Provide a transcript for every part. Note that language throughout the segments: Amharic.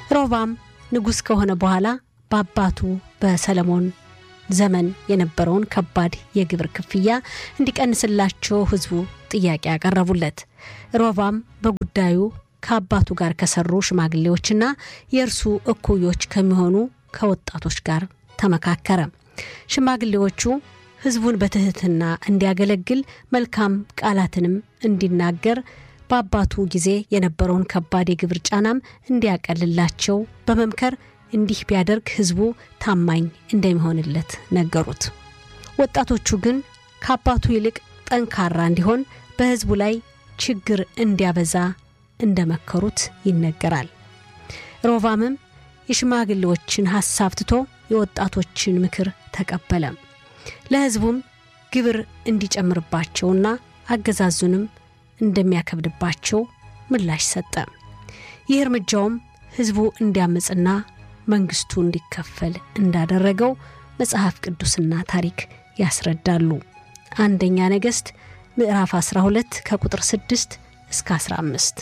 ሮባም ንጉሥ ከሆነ በኋላ በአባቱ በሰለሞን ዘመን የነበረውን ከባድ የግብር ክፍያ እንዲቀንስላቸው ሕዝቡ ጥያቄ ያቀረቡለት። ሮባም በጉዳዩ ከአባቱ ጋር ከሰሩ ሽማግሌዎችና የእርሱ እኩዮች ከሚሆኑ ከወጣቶች ጋር ተመካከረ። ሽማግሌዎቹ ሕዝቡን በትህትና እንዲያገለግል መልካም ቃላትንም እንዲናገር በአባቱ ጊዜ የነበረውን ከባድ የግብር ጫናም እንዲያቀልላቸው በመምከር እንዲህ ቢያደርግ ሕዝቡ ታማኝ እንደሚሆንለት ነገሩት። ወጣቶቹ ግን ከአባቱ ይልቅ ጠንካራ እንዲሆን በሕዝቡ ላይ ችግር እንዲያበዛ እንደመከሩት ይነገራል። ሮቫምም የሽማግሌዎችን ሐሳብ ትቶ የወጣቶችን ምክር ተቀበለ። ለሕዝቡም ግብር እንዲጨምርባቸውና አገዛዙንም እንደሚያከብድባቸው ምላሽ ሰጠ። ይህ እርምጃውም ሕዝቡ እንዲያምፅና መንግስቱ እንዲከፈል እንዳደረገው መጽሐፍ ቅዱስና ታሪክ ያስረዳሉ። አንደኛ ነገሥት ምዕራፍ 12 ከቁጥር 6 እስከ 15።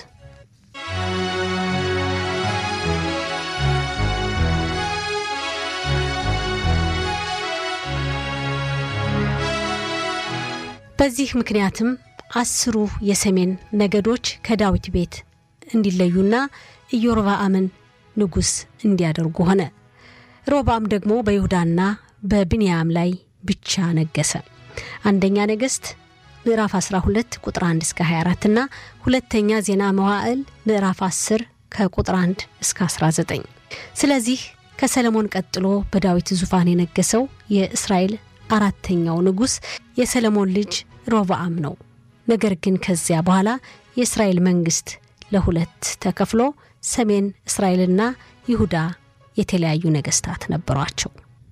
በዚህ ምክንያትም አስሩ የሰሜን ነገዶች ከዳዊት ቤት እንዲለዩና ኢዮርብዓምን ንጉሥ እንዲያደርጉ ሆነ። ሮባም ደግሞ በይሁዳና በብንያም ላይ ብቻ ነገሰ። አንደኛ ነገሥት ምዕራፍ 12 ቁጥር 1 እስከ 24 እና ሁለተኛ ዜና መዋዕል ምዕራፍ 10 ከቁጥር 1 እስከ 19። ስለዚህ ከሰለሞን ቀጥሎ በዳዊት ዙፋን የነገሰው የእስራኤል አራተኛው ንጉሥ የሰለሞን ልጅ ሮብዓም ነው። ነገር ግን ከዚያ በኋላ የእስራኤል መንግስት ለሁለት ተከፍሎ ሰሜን እስራኤልና ይሁዳ የተለያዩ ነገስታት ነበሯቸው።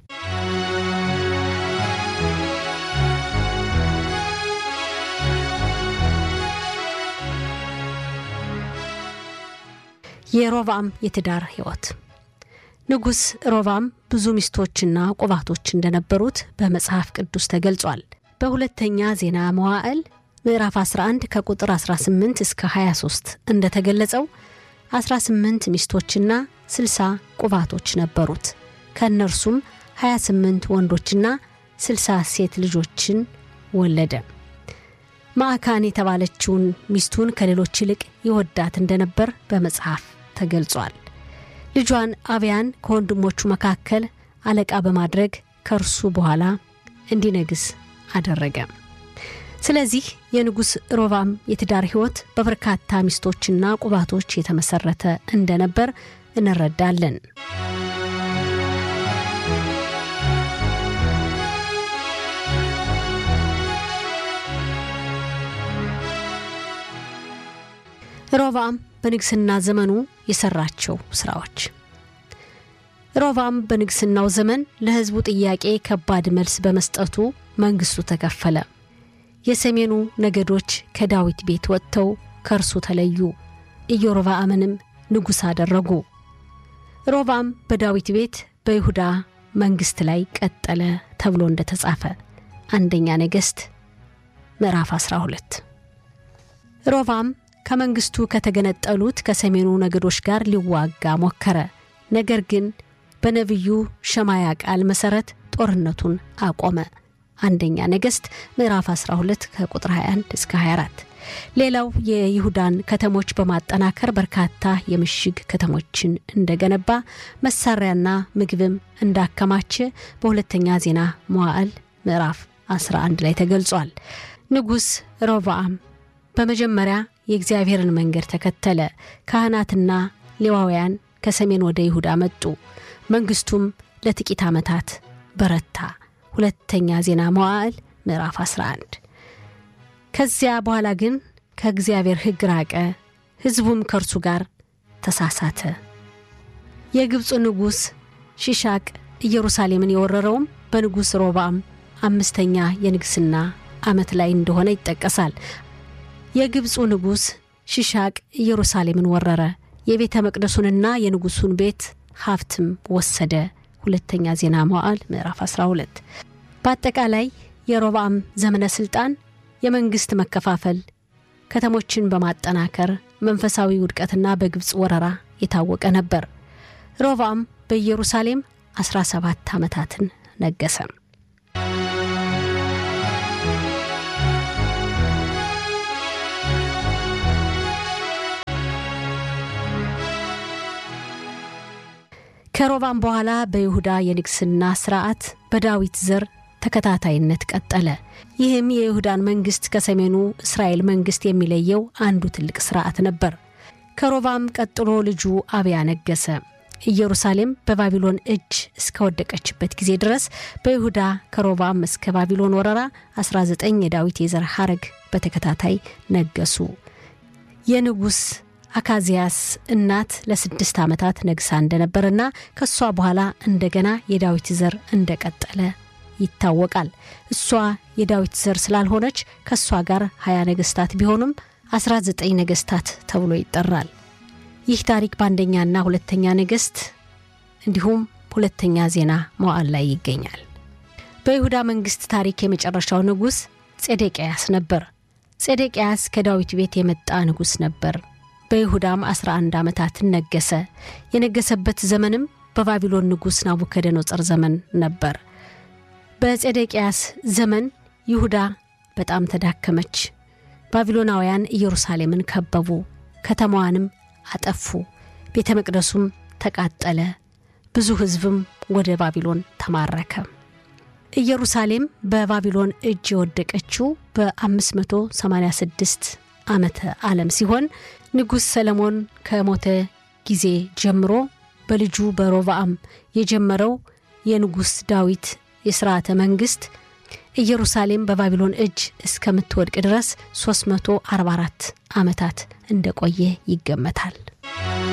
የሮብዓም የትዳር ሕይወት ንጉሥ ሮብዓም ብዙ ሚስቶችና ቁባቶች እንደነበሩት በመጽሐፍ ቅዱስ ተገልጿል። በሁለተኛ ዜና መዋዕል ምዕራፍ 11 ከቁጥር 18 እስከ 23 እንደተገለጸው 18 ሚስቶችና 60 ቁባቶች ነበሩት። ከእነርሱም 28 ወንዶችና 60 ሴት ልጆችን ወለደ። ማዕካን የተባለችውን ሚስቱን ከሌሎች ይልቅ ይወዳት እንደነበር በመጽሐፍ ተገልጿል። ልጇን አብያን ከወንድሞቹ መካከል አለቃ በማድረግ ከእርሱ በኋላ እንዲነግስ አደረገ። ስለዚህ የንጉሥ ሮብዓም የትዳር ሕይወት በበርካታ ሚስቶችና ቁባቶች የተመሰረተ እንደነበር እንረዳለን። ሮብዓም በንግስና ዘመኑ የሰራቸው ስራዎች ሮብዓም በንግስናው ዘመን ለሕዝቡ ጥያቄ ከባድ መልስ በመስጠቱ መንግስቱ ተከፈለ። የሰሜኑ ነገዶች ከዳዊት ቤት ወጥተው ከእርሱ ተለዩ። ኢዮርብዓምንም ንጉሥ አደረጉ። ሮብዓም በዳዊት ቤት በይሁዳ መንግስት ላይ ቀጠለ ተብሎ እንደተጻፈ አንደኛ ነገሥት ምዕራፍ 12። ሮብዓም ከመንግስቱ ከተገነጠሉት ከሰሜኑ ነገዶች ጋር ሊዋጋ ሞከረ። ነገር ግን በነቢዩ ሸማያ ቃል መሠረት ጦርነቱን አቆመ። አንደኛ ነገሥት ምዕራፍ 12 ከቁጥር 21 እስከ 24። ሌላው የይሁዳን ከተሞች በማጠናከር በርካታ የምሽግ ከተሞችን እንደገነባ መሳሪያና ምግብም እንዳከማቸ በሁለተኛ ዜና መዋዕል ምዕራፍ 11 ላይ ተገልጿል። ንጉሥ ሮብዓም በመጀመሪያ የእግዚአብሔርን መንገድ ተከተለ። ካህናትና ሌዋውያን ከሰሜን ወደ ይሁዳ መጡ። መንግስቱም ለጥቂት ዓመታት በረታ። ሁለተኛ ዜና መዋዕል ምዕራፍ 11። ከዚያ በኋላ ግን ከእግዚአብሔር ሕግ ራቀ፣ ሕዝቡም ከእርሱ ጋር ተሳሳተ። የግብፁ ንጉሥ ሺሻቅ ኢየሩሳሌምን የወረረውም በንጉሥ ሮብዓም አምስተኛ የንግሥና ዓመት ላይ እንደሆነ ይጠቀሳል። የግብፁ ንጉሥ ሺሻቅ ኢየሩሳሌምን ወረረ። የቤተ መቅደሱንና የንጉሡን ቤት ሀብትም ወሰደ። ሁለተኛ ዜና መዋዕል ምዕራፍ 12። በአጠቃላይ የሮብዓም ዘመነ ሥልጣን የመንግሥት መከፋፈል፣ ከተሞችን በማጠናከር መንፈሳዊ ውድቀትና በግብፅ ወረራ የታወቀ ነበር። ሮብዓም በኢየሩሳሌም 17 ዓመታትን ነገሰ። ከሮብዓም በኋላ በይሁዳ የንግስና ስርዓት በዳዊት ዘር ተከታታይነት ቀጠለ። ይህም የይሁዳን መንግስት ከሰሜኑ እስራኤል መንግስት የሚለየው አንዱ ትልቅ ስርዓት ነበር። ከሮብዓም ቀጥሎ ልጁ አብያ ነገሰ። ኢየሩሳሌም በባቢሎን እጅ እስከወደቀችበት ጊዜ ድረስ በይሁዳ ከሮብዓም እስከ ባቢሎን ወረራ 19 የዳዊት የዘር ሐረግ በተከታታይ ነገሱ። የንጉሥ አካዚያስ እናት ለስድስት ዓመታት ነግሳ እንደነበርና ከእሷ በኋላ እንደገና የዳዊት ዘር እንደቀጠለ ይታወቃል። እሷ የዳዊት ዘር ስላልሆነች ከእሷ ጋር ሀያ ነገስታት ቢሆኑም 19 ነገስታት ተብሎ ይጠራል። ይህ ታሪክ በአንደኛና ሁለተኛ ነገስት እንዲሁም ሁለተኛ ዜና መዋዕል ላይ ይገኛል። በይሁዳ መንግስት ታሪክ የመጨረሻው ንጉሥ ጼዴቅያስ ነበር። ጼዴቅያስ ከዳዊት ቤት የመጣ ንጉሥ ነበር። በይሁዳም 11 ዓመታትን ነገሰ። የነገሰበት ዘመንም በባቢሎን ንጉሥ ናቡከደነጾር ዘመን ነበር። በጼዴቅያስ ዘመን ይሁዳ በጣም ተዳከመች። ባቢሎናውያን ኢየሩሳሌምን ከበቡ፣ ከተማዋንም አጠፉ። ቤተ መቅደሱም ተቃጠለ። ብዙ ሕዝብም ወደ ባቢሎን ተማረከ። ኢየሩሳሌም በባቢሎን እጅ የወደቀችው በ586 ዓመተ ዓለም ሲሆን ንጉሥ ሰለሞን ከሞተ ጊዜ ጀምሮ በልጁ በሮብዓም የጀመረው የንጉሥ ዳዊት የሥርዓተ መንግሥት ኢየሩሳሌም በባቢሎን እጅ እስከምትወድቅ ድረስ 344 ዓመታት እንደቆየ ይገመታል።